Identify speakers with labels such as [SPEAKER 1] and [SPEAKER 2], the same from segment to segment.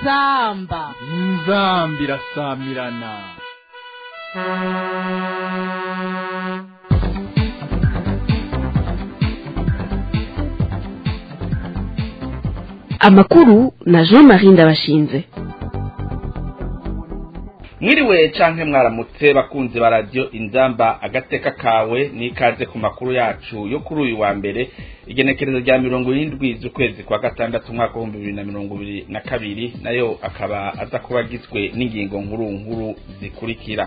[SPEAKER 1] inzamba
[SPEAKER 2] inzamba irasamirana
[SPEAKER 3] amakuru na jean marie ndabashinze
[SPEAKER 4] mwiriwe canke mwaramutse bakunzi ba radio inzamba agateka kawe nikaze ku makuru yacu yo kuri uyu wa mbere igenekerezo rya mirongo irindwi z'ukwezi kwa gatandatu umwaka w'ibihumbi bibiri na mirongo ibiri na kabiri nayo akaba aza kuba agizwe n'ingingo nkuru nkuru zikurikira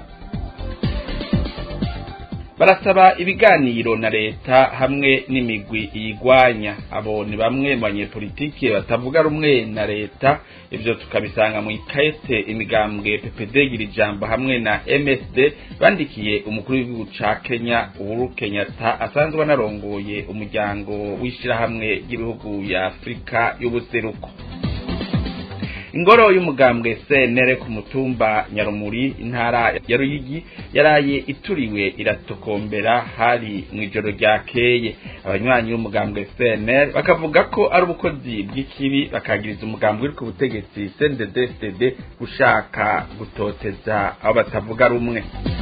[SPEAKER 4] barasaba ibiganiro na leta hamwe n'imigwi iyigwanya abo ni bamwe mu banyepolitike batavuga rumwe na leta ivyo tukabisanga mu ikayete imigambwe ppd gira ijambo hamwe na msd bandikiye umukuru w'igihugu ca kenya uhuru kenyatta asanzwe anarongoye umuryango w'ishirahamwe ry'ibihugu ya afurika y'ubuseruko ingoro y'umugambwe senere ku mutumba nyarumuri intara ya ruyigi yaraye ituriwe iratokombera hari mu ijoro ryakeye abanywanyi b'umugambwe senere bakavuga ko ari ubukozi bw'ikibi bakagiriza umugambwe uri ku butegetsi cndd gushaka gutoteza abo batavuga rumwe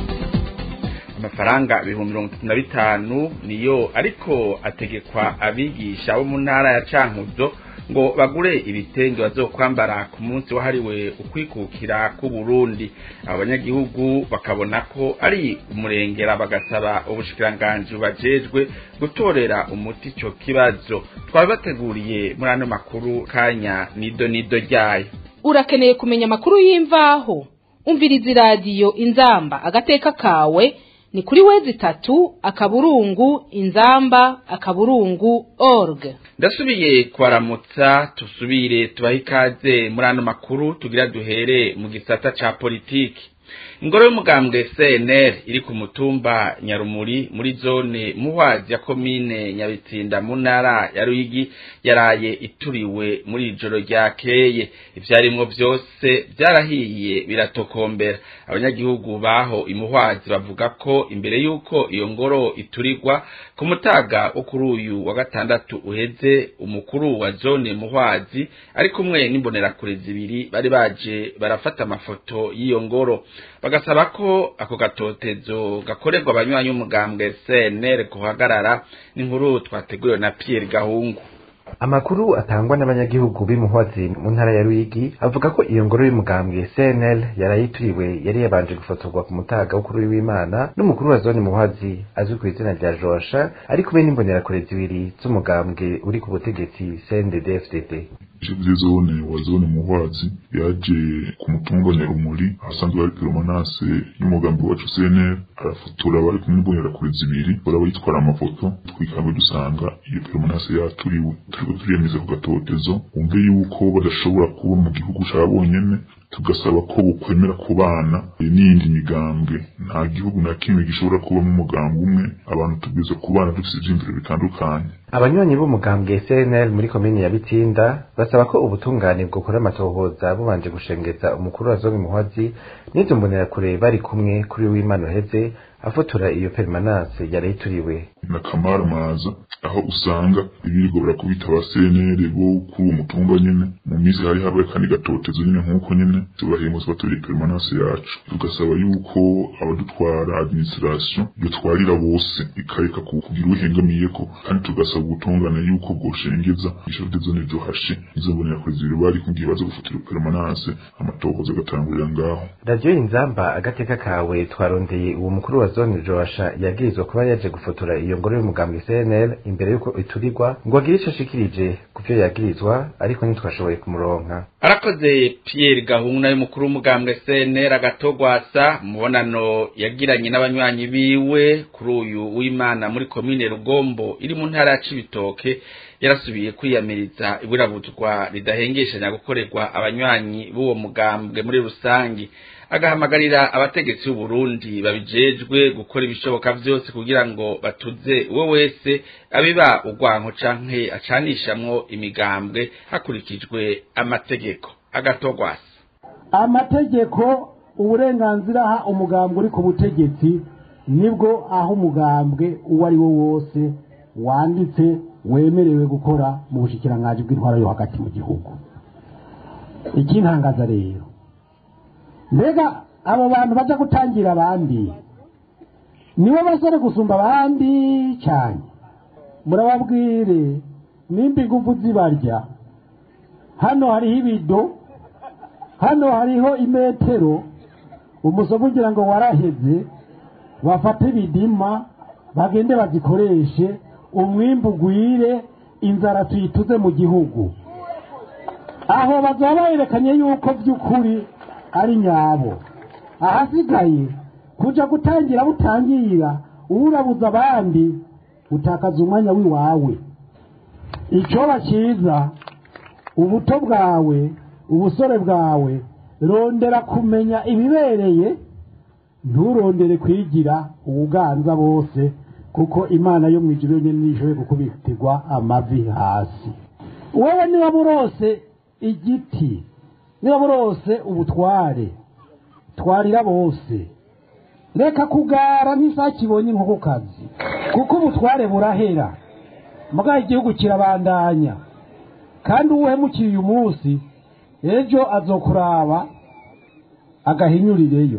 [SPEAKER 4] amafaranga ibihumbi mirongo itatu na bitanu niyo ariko ategekwa abigisha bo mu ntara ya cankuzo ngo bagure ibitenge bazokwambara ku munsi wahariwe ukwikukira ku Burundi abanyagihugu bakabona ko ari umurengera bagasaba ubushikiranganji bubajejwe gutorera umuti ico kibazo twabibateguriye muri ano makuru kanya nido nido ryayo
[SPEAKER 1] urakeneye kumenya amakuru y'imvaho umviriza iradiyo inzamba agateka kawe ni kuri wezi itatu akaburungu inzamba akaburungu org
[SPEAKER 4] ndasubiye kwaramutsa tusubire tubahe ikaze muri ano makuru tugira duhere mu gisata ca politiki ingoro y'umugambwe cnr iri ku mutumba nyarumuri muri zone muhwazi ya komine nyabitsinda mu ntara ya ruyigi yaraye ituriwe muri ijoro ryakeye ivyarimwo vyose vyarahiye biratokombera abanyagihugu baho imuhwazi bavuga ko imbere y'uko iyo ngoro iturirwa ku mutaga wo kuri uyu wa gatandatu uheze umukuru wa zone muhwazi ari kumwe n'imbonerakure zibiri bari baje barafata amafoto y'iyo ngoro bagasaba ko ako gatotezo gakorerwa abanywanyi b'umugambwe CNL guhagarara n'inkuru twateguriwe na Pierre Gahungu
[SPEAKER 5] amakuru atangwa n'abanyagihugu b'imuhwazi mu ntara ya Ruyigi avuga ko iyo ngoro y'umugambwe CNL yarayituriwe yari yabanje gufotorwa ku mutaga w'ukuri w'Imana n'umukuru wa zone muhwazi azwi ku izina rya Josha ari kumwe n'imbonerakure zibiri z'umugambwe uri ku butegetsi CNDD-FDD
[SPEAKER 6] Chef zone wa zone muhwazi yaje ku mutumba nyarumuri ahasanzwe hari peromanase y'umugambi wacu CNL arafotora bari kumwe n'imbonerakure zibiri baraba yitwara amafoto twikanga dusanga iyo peromanase yaturiwe turiko turiyemeza ku gatotezo wumve yuko badashobora kuba mu gihugu ca bonyene tugasaba ko bokwemera kubana n'iyindi migambwe nta gihugu na kimwe gishobora kubamo umugambi umwe abantu tubwiza kubana dufite ivyiyumviro bitandukanye
[SPEAKER 5] abanywanyi b'umugambwe CNL muri komine ya Bitinda basaba ko ubutungane bwokora amatohoza bubanje gushengeza umukuru wa zone muhwazi n'izo mbonerakure bari kumwe kuri w'Imana uheze afotora iyo permanence yari ituriwe
[SPEAKER 6] na Kamara Maza aho usanga ibirgo barakubita ba CNL bo kuri uwo mutumba nyene mu minsi hari habaye kandi gatotezo nyene nk'uko nyene tubahemutse baturiye permanence yacu tugasaba yuko abadutwara administration yotwarira bose ikareka kugira uhengamiyeko kandi tugasaba ubutungane yuko bwoshengeza ishuri de zone dohashe izo mbonera kuri zibiri bari kugiye baza gufatira permanence amatohoza agatangurira ngaho
[SPEAKER 5] radio inzamba agateka kawe twarondeye uwo mukuru wa zone Joasha yagirizwa kuba yaje gufotora iyo ngoro y'umugambwe CNL imbere yuko iturirwa ngo agire ico ashikirije kuvyo yagirizwa ariko ntitwashoboye kumuronka
[SPEAKER 4] arakoze Pierre Gahungu y'umukuru w'umugambwe CNL agatogwasa mubonano yagiranye n'abanywanyi biwe kuri uyu w'Imana muri komine Rugombo iri mu ntara ya Cibitoke yarasubiye kwiyamiriza iburabuzwa ridahengeshanya gukorerwa abanywanyi b'uwo mugambwe muri rusangi agahamagarira abategetsi b'u Burundi babijejwe gukora ibishoboka vyose kugira ngo batuze uwo wese abiba urwanko canke acanishamwo imigambwe hakurikijwe amategeko agatogwasa
[SPEAKER 7] amategeko uburenganzira aha umugambwe uri ku butegetsi nibwo aho umugambwe uwo ari wo wose wanditse wemerewe gukora mu bushikiranganji bw'intwara yo hagati mu gihugu ikintangaza rero mbega abo bantu baja gutangira abandi nibo basore gusumba abandi cyane murababwire nimba ingufu zibarya hano hariho ibido hano hariho imetero umusogo ugira ngo waraheze bafate ibidima bagende bazikoreshe umwimbu ugwire inzara tuyituze mu gihugu aho bazaba berekanye yuko by'ukuri ari nyabo ahasigaye kuja gutangira butangira urabuza abandi utakaza umwanya w'iwawe icyoba cyiza ubuto bwawe ubusore bwawe rondera kumenya ibibereye nturondere kwigira ubuganza bose kuko imana yo mu ijuru yonyine nishoboye gukubitirwa amavi hasi wowe niba burose igiti niba burose ubutware twarira bose reka kugara nk'isake ibonye inkokokazi kuko ubutware burahera mugabo igihugu kirabandanya kandi uwuhemukiye uyu munsi ejo azokuraba agahinyurireyo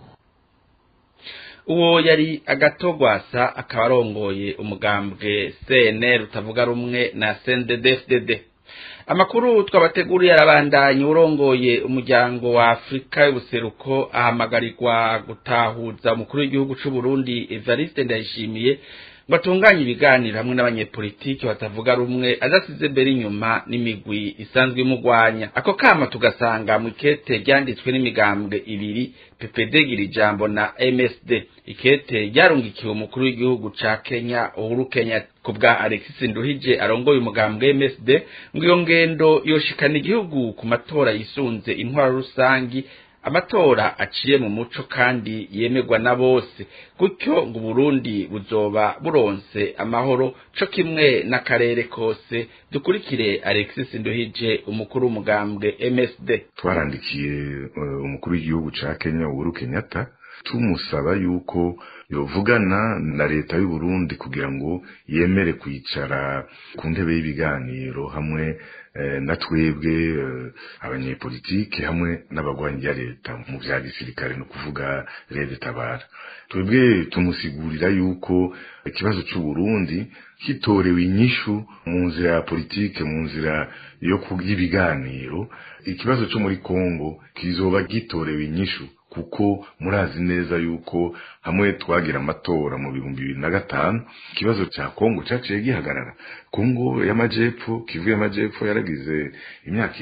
[SPEAKER 4] uwo yari agatogwasa akaba arongoye umugambwe cnr utavuga rumwe na cnddfdd amakuru twabateguriye arabandanya urongoye umuryango wa afurika y'ubuseruko ahamagarirwa gutahuza umukuru w'igihugu cy'u Burundi evariste ndayishimiye ngo atunganye ibiganiro hamwe n'abanyepolitiki batavuga rumwe adasize mbere inyuma n'imigwi isanzwe imugwanya ako kama tugasanga mu ikete ryanditswe n'imigambwe ibiri ppd gira ijambo na msd ikete ryarungikiwe umukuru w'igihugu ca kenya uhuru kenya ku bwa alexis nduhije arongoye umugambwe msd ngo iyo ngendo yoshikana igihugu ku matora yisunze intwaro rusangi amatora aciye mu muco kandi yemerwa na bose gutyo ngo Burundi buzoba buronse amahoro co kimwe n'akarere kose dukurikire Alexis Nduhije umukuru w'umugambwe MSD
[SPEAKER 8] twarandikiye uh, umukuru w'igihugu ca Kenya Uhuru Kenyatta tumusaba yuko yovugana na leta y'u Burundi kugira ngo yemere kwicara ku ntebe y'ibiganiro hamwe na twebwe abanyepolitike hamwe n'abagwanyi ya leta mu bya gisirikare no kuvuga leta tabara twebwe tumusigurira yuko ikibazo cy'u Burundi kitorewe inyishu mu nzira ya politike mu nzira yo y'ibiganiro ikibazo cyo muri Kongo kizoba gitorewe inyishu kuko murazi neza yuko hamwe twagira amatora mu bihumbi bibiri na gatanu ikibazo cya kongo cyaciye gihagarara kongo y'amajepfo kivu y'amajepfo yaragize imyaka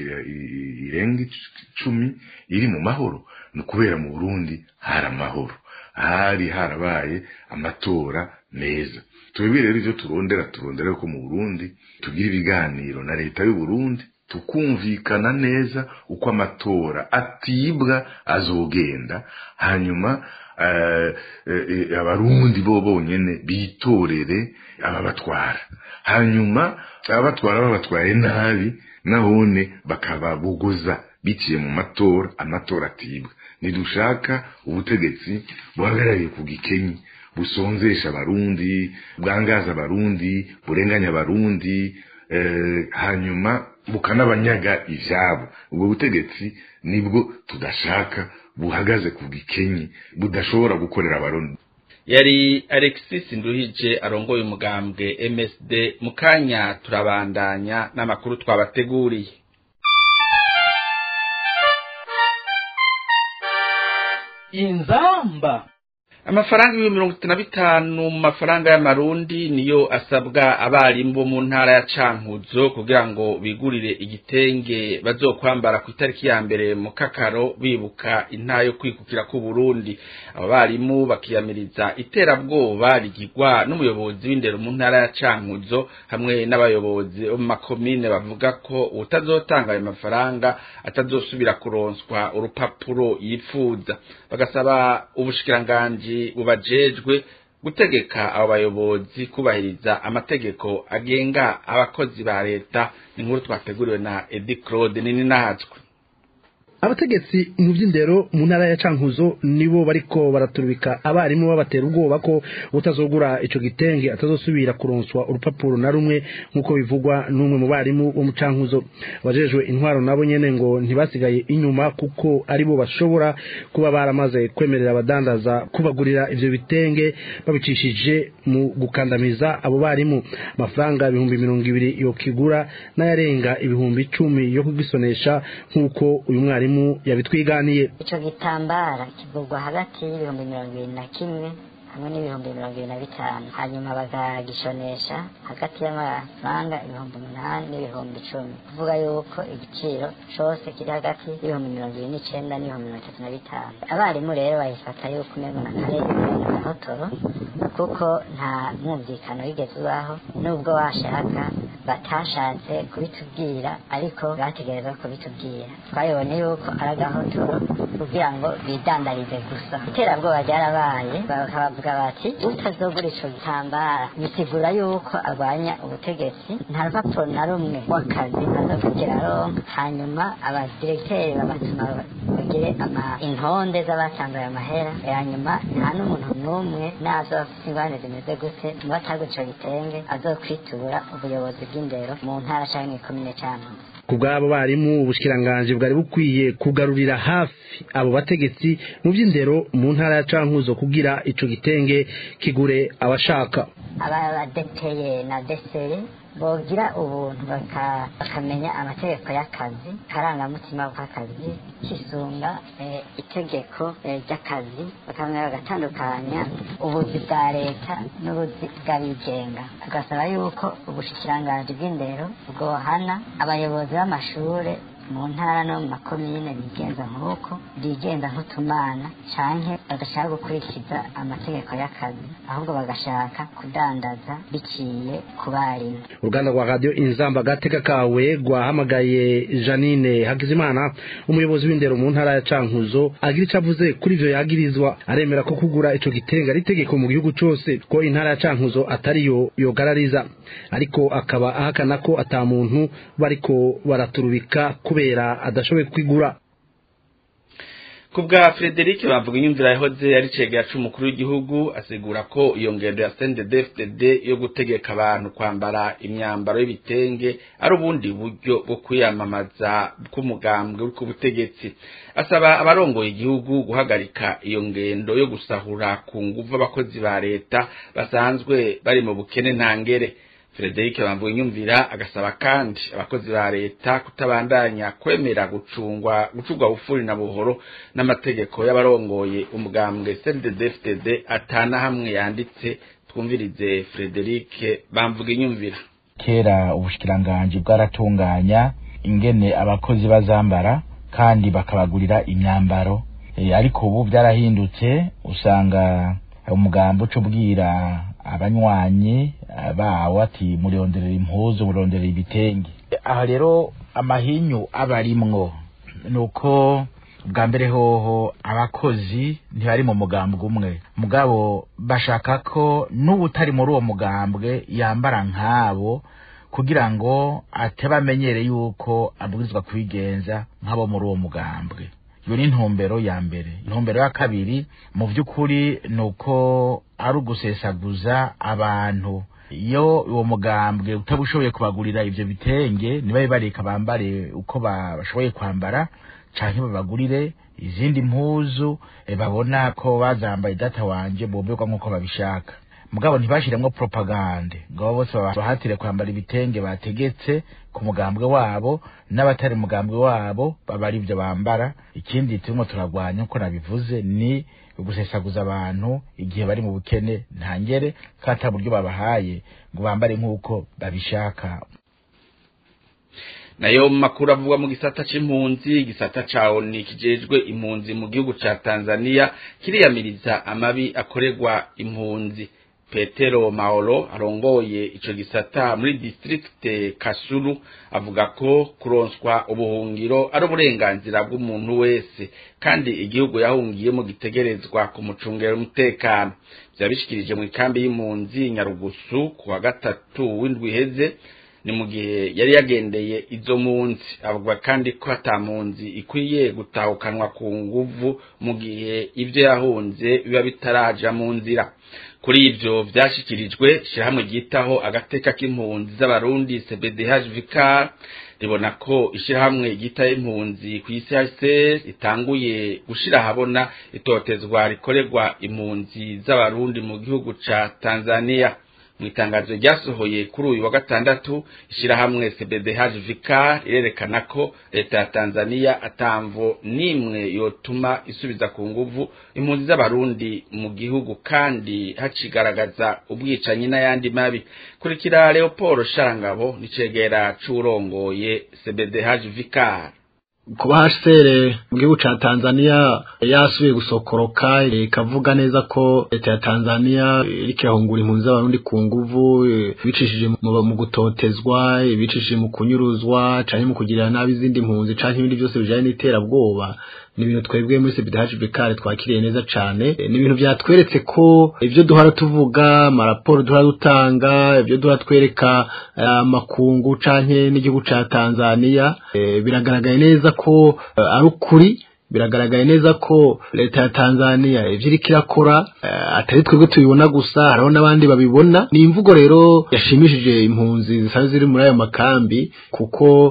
[SPEAKER 8] irenga icumi iri mu mahoro ni ukubera mu burundi hari amahoro hari harabaye amatora meza twebwe rero ibyo turondera turondera ko mu burundi tugira ibiganiro na leta y'u Burundi tukumvikana neza uko amatora atibwa azogenda hanyuma abarundi bo bonyene bitorere ababatwara hanyuma ababatwara babatwaye nabi nabone bakababuguza biciye mu matora amatora atibwa nidushaka ubutegetsi buhagarariye ku gikenyi busonzesha abarundi bwangaza abarundi burenganya abarundi hanyuma bukanabanyaga ibyabo ubwo butegetsi nibwo tudashaka buhagaze ku gikenyi budashobora gukorera abarundi
[SPEAKER 4] yari alexis nduhije arongoye umugambwe msd mu kanya turabandanya n'amakuru twabateguriye
[SPEAKER 2] inzamba
[SPEAKER 4] amafaranga ibihumbi mirongo itatu na bitanu mu mafaranga y'amarundi niyo asabwa abarimu bo mu ntara ya cankuzo kugira ngo bigurire igitenge bazokwambara ku itariki ya mbere mu kakaro bibuka intara yo kwikukira ku Burundi abo barimu bakiyamiriza iterabwoba rigirwa n'umuyobozi w'indero mu ntara ya cankuzo hamwe n'abayobozi bo mu makomine bavuga ko utazotanga ayo mafaranga atazosubira kuronswa urupapuro yifuza bagasaba ubushikiranganji bubajejwe gutegeka abo bayobozi kubahiriza amategeko agenga abakozi ba leta inkuru twateguriwe na Edi Claude nini nahatswe
[SPEAKER 9] abategetsi mu by'indero mu ntara ya cankuzo nibo bariko baraturubika abarimu babatera ubwoba ko utazogura ico gitenge atazosubira kuronswa urupapuro na rumwe nk'uko bivugwa n'umwe mu barimu bo mu cankuzo abajejwe intwaro nabo nyene ngo ntibasigaye inyuma kuko aribo bashobora kuba baramaze kwemerera abadandaza kubagurira ivyo bitenge babicishije mu gukandamiza abo barimu amafaranga ibihumbi mirongo ibiri yo kigura n'ayarenga ibihumbi icumi yo kugisonesha nk'uko uyu mwarimu yabitwiganiye
[SPEAKER 10] ico gitambara kigurwa hagati y'ibihumbi mirongo ibiri na kimwe hamwe n'ibihumbi mirongo ibiri na bitanu hanyuma bakagishonesha hagati y'amafaranga ibihumbi umunani n'ibihumbi icumi kuvuga yuko igiciro cose kiri hagati y'ibihumbi mirongo ibiri n'icenda n'ibihumbi mirongo itatu na bitanu abarimu rero bayifata yuko umengo na kare agahotoro kuko nta mwumvikano wigeze ubaho nubwo washaka batashatse kubitubwira ariko bategerezwa kubitubwira twabibonye yuko ari agahotoro kugira ngo bidandarize gusa iterabwoba ryarabaye bakabavuga bati utazogura ico gitambara bisigura yuko arwanya ubutegetsi nta rupapuro na rumwe w'akazi azokugira aronka hanyuma abadiregiteri babatuma bagire ama intonde z'abatanze ayo mahera hanyuma nta n'umuntu n'umwe nazo afite ingorane zimeze gute ngo atagura ico gitenge azokwitura ubuyobozi bw'indero mu ntara canke mw'ikomine cankuzo
[SPEAKER 9] ku bw'abo barimu ubushikiranganje bwari bukwiye kugarurira hafi abo bategetsi mu by'indero mu ntara ya cankuzo kugira ico gitenge kigure abashaka
[SPEAKER 10] abadeteye na desere bogira ubuntu bakamenya amategeko y'akazi karangamutima k'akazi kisunga itegeko ry'akazi bakamenya bagatandukanya ubuzi bwa leta n'ubuzi bw'abigenga tugasaba yuko ubushikiranganji bw'indero bwohana abayobozi b'amashure mu ntara no mu makomine bigenza nk'uko bigenza nk'utumana canke bagashaka gukurikiza amategeko y'akazi ahubwo bagashaka kudandaza biciye ku barimu
[SPEAKER 9] uruganda rwa radiyo inzamba gateka kawe rwahamagaye janine hakizimana umuyobozi w'indero mu ntara ya cankuzo agira icyo avuze kuri ivyo yagirizwa aremera ko kugura ico gitenga ari itegeko mu gihugu cose ko intara ya cankuzo atariyo yogarariza ariko akaba ahakana ko ata muntu bariko baraturubika kubera adashoboye kwigura
[SPEAKER 4] kubwa Frederic bavuga inyumvira yahoze ari cegera c'umukuru w'igihugu asigura ko iyo ngendo ya CNDD-FDD yo gutegeka abantu kwambara imyambaro y'ibitenge ari ubundi buryo bwo kwiyamamaza k'umugambwe uri ku butegetsi asaba abarongoye igihugu guhagarika iyo ngendo yo gusahura ku nguvu abakozi ba leta basanzwe bari mu bukene ntangere Frederic bamvuye inyumvira agasaba kandi abakozi ba leta kutabandanya kwemera gucungwa gucurwa bufuri na buhoro n'amategeko y'abarongoye umugambwe CNDD-FDD atana hamwe yanditse twumvirize Frederic bamvuga inyumvira
[SPEAKER 11] kera ubushikiranganje bwaratunganya ingene abakozi bazambara kandi bakabagurira imyambaro e, ariko ubu byarahindutse usanga umugambo uca ubwira abanywanyi bawo ati muronderera impuzu muronderera ibitenge aha rero amahinyu aba arimwo ni uko bwa mbere hoho abakozi ntibari mu mugambwe umwe mugabo bashaka ko n'ubutari muri uwo mugambwe yambara nk'abo kugira ngo atebamenyere yuko abwirizwa kwigenza nk'abo muri uwo mugambwe iyo ni intumbero ya mbere intumbero ya kabiri mu by'ukuri ni uko ari ugusesaguza abantu iyo uwo mugambwe utaba ushoboye kubagurira ibyo bitenge nibabe bareka bambare uko bashoboye kwambara canke babagurire izindi mpuzu e, babona ko bazambaye data wanje bomberwa nk'uko babishaka mugabo ntibashiremwo propagande ngo bose bahatire kwambara ibitenge bategetse ku mugambwe wabo n'abatari mugambwe wabo baba ari ibyo bambara ikindi turimo turagwanya uko nabivuze ni ugusesaguza abantu igihe bari mu bukene ntangere ko ata buryo babahaye ngo bambare nk'uko babishaka
[SPEAKER 4] nayo makuru avugwa mu gisata c'impunzi igisata ca ONU kijejwe impunzi mu gihugu ca Tanzania kiriyamiriza amabi akorerwa impunzi Petero Maolo arongoye ico gisata muri district Kasulu avuga ko kuronswa ubuhungiro ari uburenganzira bw'umuntu wese kandi igihugu yahungiyemo gitegerezwa kumucungera umutekano byabishikirije mu ikambi y'impunzi Nyarugusu ku wa gatatu w'indwi iheze ni mu gihe yari yagendeye izo mpunzi avuga kandi ko ata mpunzi ikwiye gutahukanwa ku nguvu mu gihe ibyo yahunze biba bitaraja mu nzira kuri ibyo byashyikirijwe ishyirahamwe ryitaho agateka k'impunzi z'abarundi cbdh vicar ribona ko ishyirahamwe ryitaho impunzi ku isi hse ritanguye gushyira ahabona itotezwa rikorerwa impunzi z'abarundi mu gihugu ca tanzania mu itangazo ryasohoye kuri uyu wa gatandatu ishyirahamwe cbdh vicar rirerekana ko leta ya tanzania atamvo n'imwe yotuma isubiza ku nguvu impunzi z'abarundi mu gihugu kandi hacigaragaza ubwicanyi n'ayandi mabi kurikira leopold sharangabo nicegera c'urongoye cbdh vicar
[SPEAKER 12] kuba HCR mu gihugu ca Tanzania yasubiye gusokoroka ikavuga neza ko leta ya Tanzania iriko irahungura impunzi z'abarundi ku nguvu bicishije mu gutotezwa bicishije mu kunyuruzwa canke mu kugirira nabi izindi mpunzi canke ibindi byose bijanye n'iterabwoba ni ibintu twebwe muri CBDH Bekare twakiriye neza cane ni ibintu byatweretse ko ivyo duhora tuvuga amaraporo duhora dutanga ivyo duhora twereka amakungu canke n'igihugu ca Tanzania biragaragaye neza ko ari ukuri biragaragaye neza ko leta ya Tanzania ivyo iriko irakora atari twebwe tubibona gusa hariho n'abandi babibona ni imvugo rero yashimishije impunzi zisanzwe ziri muri ayo makambi kuko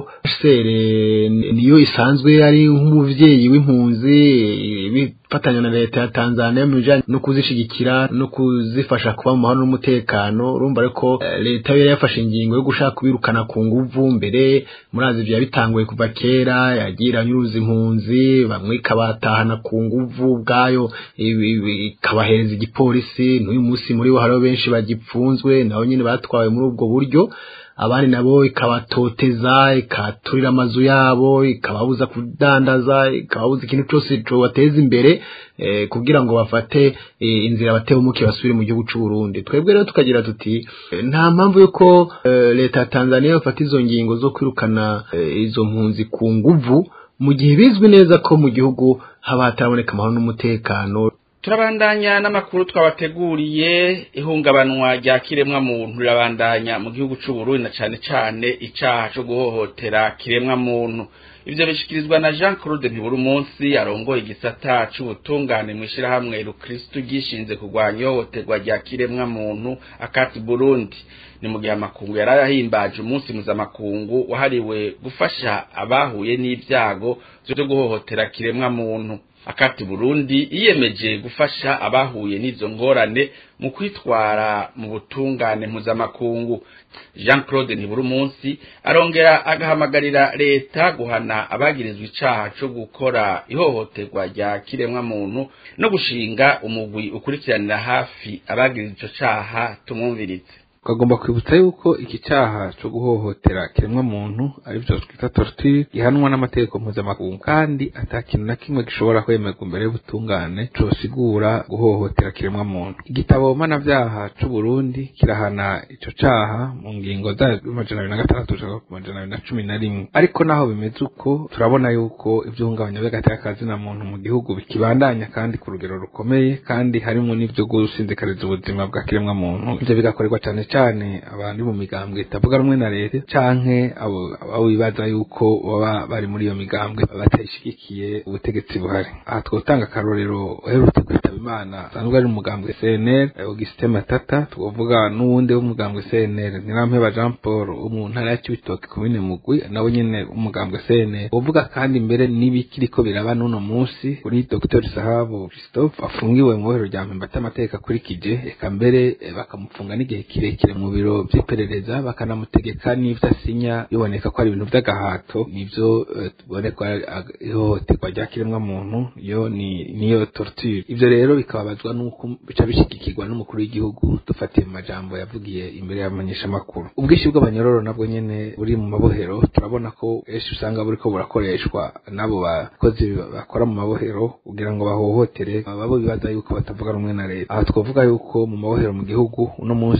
[SPEAKER 12] sere niyo isanzwe ari nk'umuvyeyi w'impunzi bifatanya na leta ya Tanzania mu bijanye no kuzishigikira no kuzifasha kuba mu mahoro n'umutekano urumva reko leta yari yafashe ingingo yo gushaka kubirukana ku nguvu mbere murazi vya bitanguye kuva kera yagira nyuruza impunzi bamwe ikabatahana ku nguvu ubwayo ikabahereza igipolisi n'uyu munsi muri bo hariho benshi bagipfunzwe nabo nyine batwawe muri ubwo buryo abandi nabo ikabatoteza ikaturira amazu yabo ikababuza kudandaza ikababuza ikintu cyose cobateza imbere eh, kugira ngo bafate eh, inzira batewumuke basubire mu gihugu c'u Burundi twebwe rero tukagira tuti eh, nta mpamvu yuko eh, leta ya Tanzania bafata izo ngingo zo kwirukana eh, izo mpunzi ku nguvu mu gihe bizwi neza ko mu gihugu haba hataraboneka amahoro n'umutekano
[SPEAKER 4] turabandanya n'amakuru twabateguriye ihungabanwa rya kiremwa muntu rirabandanya mu gihugu c'u Burundi na cane cane icaha co guhohotera kiremwa muntu ivyo bishikirizwa na Jean Claude Ntibura umunsi arongoye igisata c'ubutungane mu ishirahamwe Rukristo gishinze kurwanya ihohoterwa rya kiremwa muntu akati Burundi ni mu gihe amakungu yari yahimbaje umunsi mpuzamakungu wahariwe gufasha abahuye n'ibyago vyo guhohotera kiremwa muntu akati Burundi yiyemeje gufasha abahuye n'izo ngorane mu kwitwara mu butungane mpuzamakungu Jean Claude Ntibura umunsi arongera agahamagarira leta guhana abagirizwa icaha co gukora ihohoterwa rya kiremwa muntu no gushinga umugwi ukurikiranira hafi abagirizwa ico caha tumwumvirize
[SPEAKER 13] twagomba kwibutsa yuko iki cyaha cyo guhohotera kiremwa muntu ari byo twita torture gihanwa n'amategeko mpuzamakungu kandi ata kintu na kimwe gishobora kwemerwa imbere y'ubutungane cosigura guhohotera kiremwa muntu igitabo mpanavyaha c'u Burundi kirahana ico caha mu ngingo zayo amajana abiri na gatandatu gushika ku majana abiri na cumi na rimwe ariko naho bimeze uko turabona yuko ivyungabanya vy'agateka na muntu mu gihugu bikibandanya kandi ku rugero rukomeye kandi harimwo n'ivyo gusinzikariza ubuzima bwa kiremwa muntu ivyo bigakorerwa cane cyane abantu mu migambwe itavuga rumwe na leta canke abo abo bibaza yuko baba bari muri iyo migambwe batashigikiye ubutegetsi buhari aha twotanga akarorero uherutse kwitaba imana asanzwe ari umugambwe CNL Augustin Matata twovuga n'uwundi w'umugambwe CNL Ntirampeba Jean Paul wo mu ntara ya Cibitoke komine Mugwi nawe nyene umugambwe CNL uvuga kandi mbere n'ibikiriko biraba n'uno munsi kuri Dr Sahabu Christophe afungiwe mu bohero rya Mpemba atamateka akurikije eka mbere eh, bakamufunga n'igihe kirekire mu biro by'iperereza bakanamutegeka n'ivyo asinya biboneka ko ari ibintu vy'agahato nivyo eh, tuboneka ihohoterwa rya kiremwa muntu yo ni niyo torture ivyo rero bikababazwa n'uko bica bishigikirwa n'umukuru w'igihugu dufatiye mu majambo yavugiye imbere y'abamenyeshamakuru ubwinshi bw'abanyororo nabwo nyene buri mu mabohero turabona ko benshi usanga buriko burakoreshwa n'abo bakozi bakora mu mabohero kugira ngo bahohotere babo bibaza yuko batavuga rumwe na leta aha twavuga yuko mu mabohero mu gihugu uno munsi hari amabohero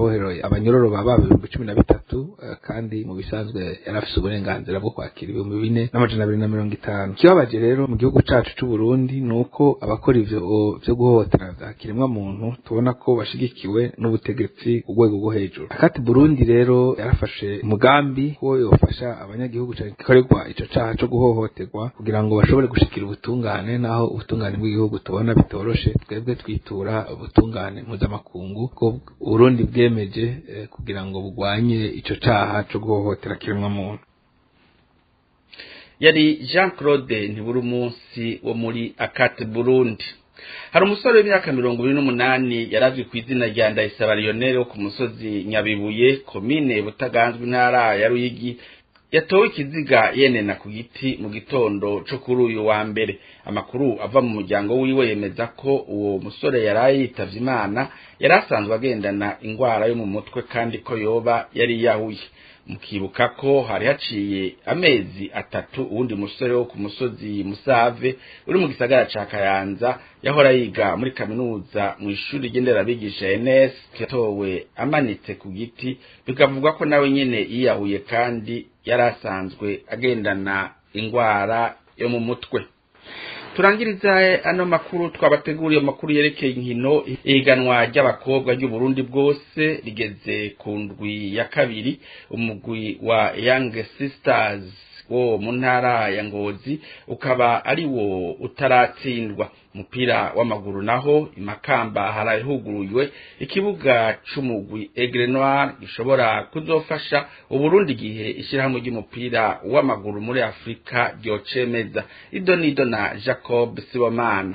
[SPEAKER 13] amabohero abanyororo baba ibihumbi cumi na bitatu kandi mu bisanzwe yari afise uburenganzira bwo kwakira ibihumbi bine n'amajana abiri na mirongo itanu ikibabaje rero mu gihugu cacu c'u Burundi ni uko abakora ivyo vyo guhohotera vya kiremwa muntu tubona ko bashigikiwe n'ubutegetsi ku rwego rwo hejuru akati Burundi rero yarafashe umugambi wo yofasha abanyagihugu gikorerwa ico caha co guhohoterwa kugira ngo bashobore gushikira ubutungane naho ubutungane bw'igihugu tubona bitoroshe twebwe twitura ubutungane mpuzamakungu ko Burundi bwemeje eh, kugira ngo bugwanye ico caha co guhohotera kiremwa muntu
[SPEAKER 4] yari Jean Claude ntiburi umunsi wo muri Akate Burundi hari umusore w'imyaka mirongo ibiri n'umunani yarazwi ku izina rya Ndayisaba Lionel wo ku musozi Nyabibuye komine Butaganzwe intara ya Ruyigi yatowe ikiziga yenena ku giti mu gitondo co kuri uyu wa mbere amakuru ava mu muryango wiwe yemeza ko uwo musore yaraye yitavye imana yari asanzwe agendana ingwara yo mu mutwe kandi ko yoba yari yahuye mukibuka ko hari haciye amezi atatu uwundi musore wo ku musozi musave uri mu gisagara ca kayanza yahora yiga muri kaminuza mu ishuri ry'inderabigisha NS yatowe amanitse ku giti bikavugwa ko nawe nyene yiyahuye kandi yari asanzwe agendana ingwara yo mu mutwe turangiriza ano makuru twabateguriye amakuru yerekeye inkino ihiganwa ry'abakobwa ry'uburundi bwose rigeze ku ndwi ya kabiri umugwi wa young sisters wo mu ntara ya ngozi ukaba ari wo utaratsindwa umupira w'amaguru naho imakamba harahuguruye ikibuga c'umugwi Aigle Noir gishobora kuzofasha uburundi gihe ishyirahamwe ry'umupira w'amaguru muri Afrika ryocemeza ido nido na Jacob Sibomana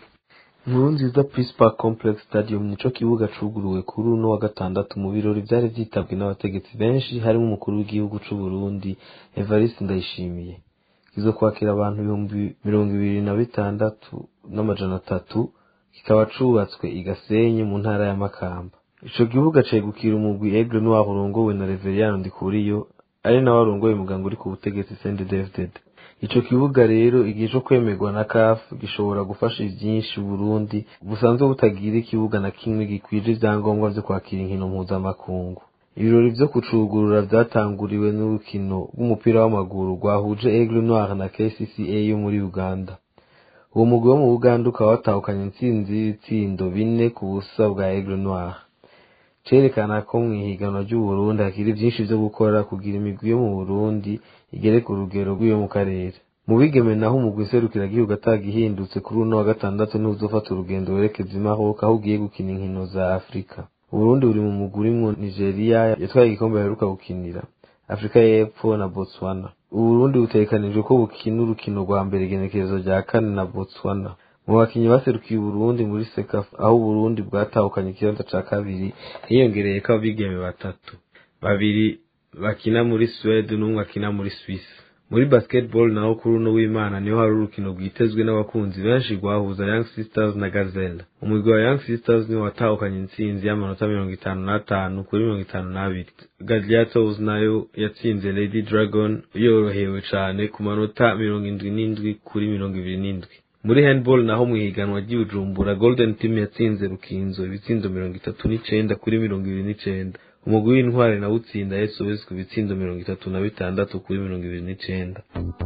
[SPEAKER 14] Nkuru nziza Peace Park Complex Stadium nico kibuga cuguruwe kuri uno wa gatandatu mu birori vyari vyitabwe n'abategetsi benshi harimo umukuru w'igihugu c'u Burundi Evariste Ndayishimiye kizo kwakira abantu ibihumbi mirongo ibiri na bitandatu n'amajana atatu kikaba cubatswe i Gasenyi mu ntara ya Makamba ico kibuga cegukira umugwi Aigle Noir urongowe na Reverien Ndikuriyo ari nawe arongoye umuganga uri ku butegetsi CNDD-FDD ico kibuga rero igihe co kwemerwa na CAF gishobora gufasha vyinshi Burundi busanzwe butagira ikibuga na kimwe gikwije ivyangombwa vyo kwakira inkino mpuzamakungu ibirori vyo kucugurura vyatanguriwe n'urukino rw'umupira w'amaguru rwahuje Aigle Noir na KCCA yo muri Uganda uwo mugwi wo mu Uganda ukaba watahukanye intsinzi y'ibitsindo bine ku busa bwa Aigle Noir cerekana ko mw'ihiganwa ry'uburundi hakiri vyinshi vyo gukora kugira imigwi yo mu burundi igere ku rugero rw'iyo mu karere mu bigeme naho umugwi serukiragihugu atagihindutse kuri uno wa gatandatu ntuzofata urugendo werekeza i Maroc aho ugiye gukina inkino za afurika uburundi buri mu mugwi urimwo nigeria yatwaye igikombe baheruka gukinira afurika y'epfo na botswana uburundi butegekanijwe ko bukina urukino rwa mbere igenekerezo rya kane na botswana mu bakinyi baserukiye uburundi muri sekafa aho uburundi bwatahukanye ikibanza ca kabiri hiyongereyeko abigeme batatu babiri bakina muri suwede n'umwe akina muri swisse muri basketball naho kuri uno w'imana niho hari urukino rwitezwe n'abakunzi benshi rwahuza young sisters na gazelle umugwi wa young sisters niwo watahukanye intsinzi y'amanota mirongo itanu n'atanu kuri mirongo itanu n'abiri gladiators nayo yatsinze lady dragon yorohewe cane ku manota mirongo indwi n'indwi kuri mirongo ibiri n'indwi muri handball naho mu ihiganwa ry'ibujumbura golden team yatsinze rukinzo ibitsindo mirongo itatu n'icenda kuri mirongo ibiri n'icenda umugwi w'intware nawo utsinda sos ku bitsindo mirongo itatu na bitandatu kuri mirongo ibiri n'icenda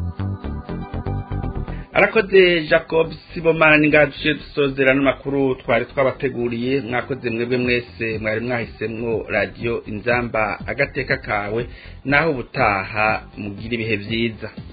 [SPEAKER 4] arakoze jacob sibomana n'ingaje dusozera n'amakuru twari twabateguriye mwakoze mwebwe mwese mwari mwahisemwo radiyo inzamba agateka kawe naho ubutaha mugira ibihe vyiza